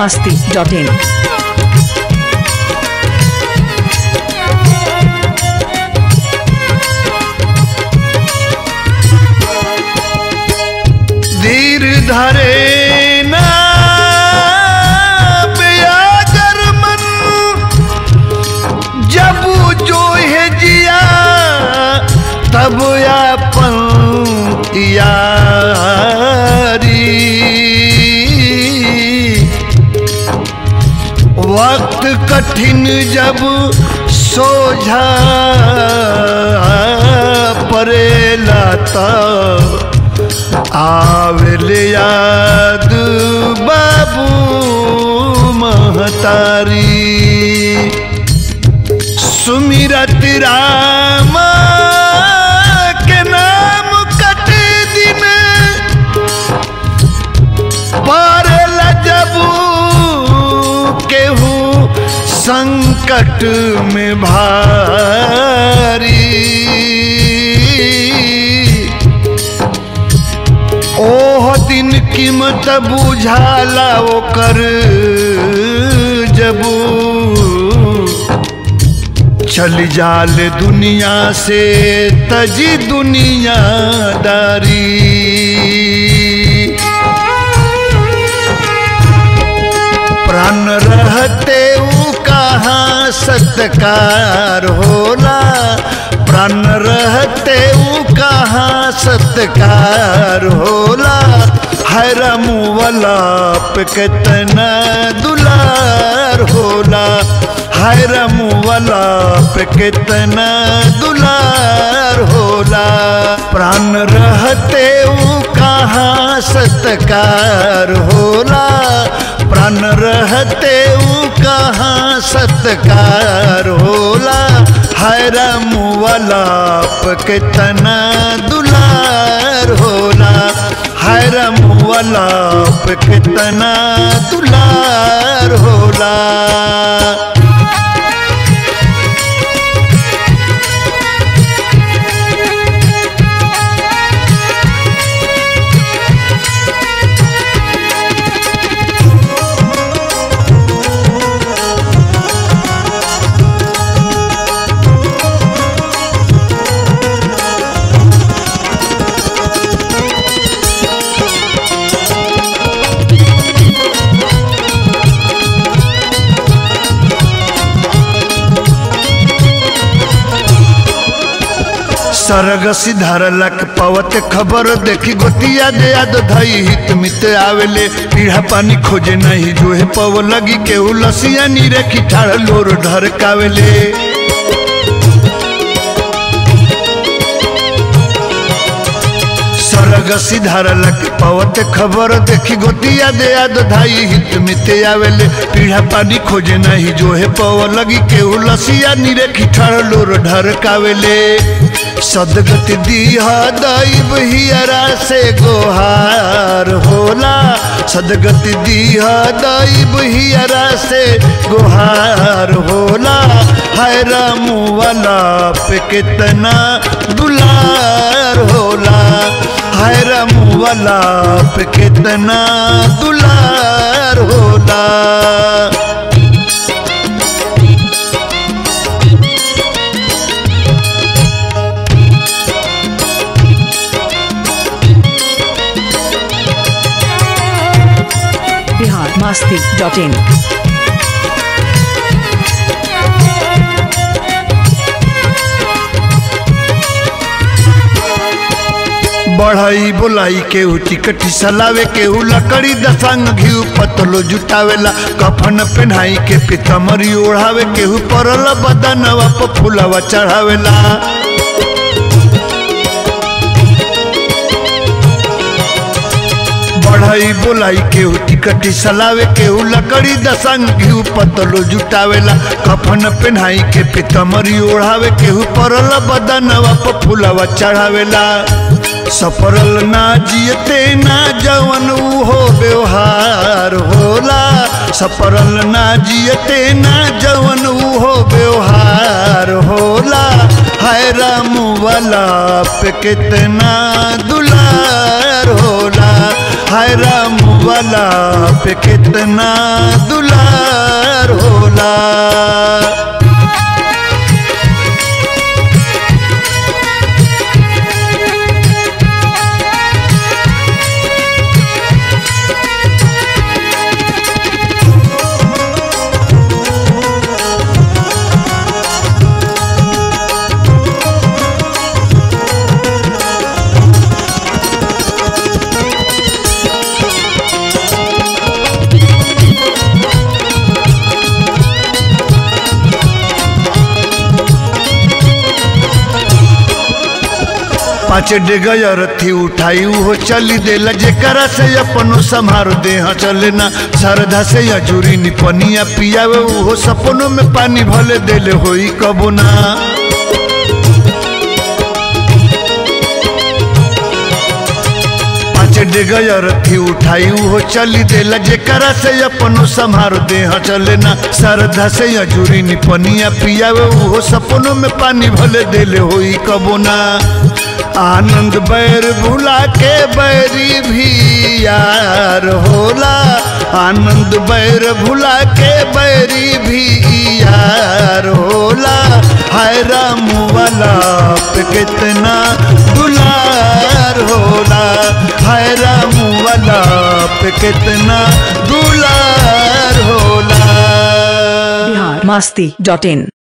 masti.in. धीर धरे ना बेयागर मन जब जो है जिया तब अपन यारी वक्त कठिन जब सोझा परेला तब आवेल याद बाबू महतारी सुमिरत राम के नाम कट दिन पारल जबू केहू संकट में भारी ओह दिन कीमत बुझाला ओकर जबू चल जाल दुनिया से तजी दुनियादारी प्राण रहते ऊ कहाँ सत्कार होला प्राण रहते ऊ कहाँ सत्कार होला हैरम वाला पे कितना दुलार होला हैरम वाला पे कितना दुलार होला प्राण रहते ऊ कहाँ सत्कार होला प्राण रहते ऊ कहाँ सत्कार होला हैरम वाला पे कितना दुलार होला हैरम वाला पे कितना दुलार होला सरग सिधारलक पवत खबर देखी गोतिया दे याद धई हित मित आवेले पीढ़ा पानी खोजे नहीं जो है पव लगी के उलसिया नीरे की ठाड़ लोर ढर कावेले सरग सिधारलक पवत खबर देखी गोतिया दे याद धाई हित मित आवेले पीढ़ा पानी खोजे नहीं जो है पव लगी के उलसिया नीरे की ठाड़ लोर ढर कावेले सदगत दीहा दैव हियरा से गोहार होला सदगत दीहा दैव हियरा से गोहार होला हाय राम वाला पे कितना दुलार होला हाय राम वाला पे कितना दुलार होला Bihar masti.in. बढ़ई बोलाई केहू टिकट सलावे केहू लकड़ी दसंग घिउ पतलो जुटावेला कफन पेन्हाई के पितमरी ओढ़ावे केहू परल बदनवा प फुलवा चढ़ावेला बढ़ई बोलाई केहू टिकट सलावे केहू लकड़ी दसंग घिउ पतलो जुटावेला कफन पेन्हाई के पितमरी ओढ़ावे केहू परल बदनवा प फुलवा चढ़ावेला सफरल ना जियते ना जवन हो व्यवहार होला सफरल ना जियते ना जवन हो व्यवहार होला हाय राम वाला पे कितना दुला दुलार होला हाय राम वाला पे कितना दुलार होला पाँच डेगयर थी उठाई हो चली देला जेकरा से अपनो संहारो देह चले ना श्रद्धा से अजूरी निपनिया पियावे उहो सपनों में पानी भले देले होई कबो ना पाँच डेगयर थी उठाई हो चली देला जेकरा से अपनो संहारो देह चले ना श्रद्धा से अजूरी निपनिया पियावे उहो सपनों में पानी भले देले होई कबो ना आनंद बैर भुला के बैरी भी यार होला आनंद बैर भुला के बैरी भी यार होला हाय राम वाला पे कितना दुलार होला हाय राम वाला पे कितना दुलार होला बिहार मस्ती डॉट इन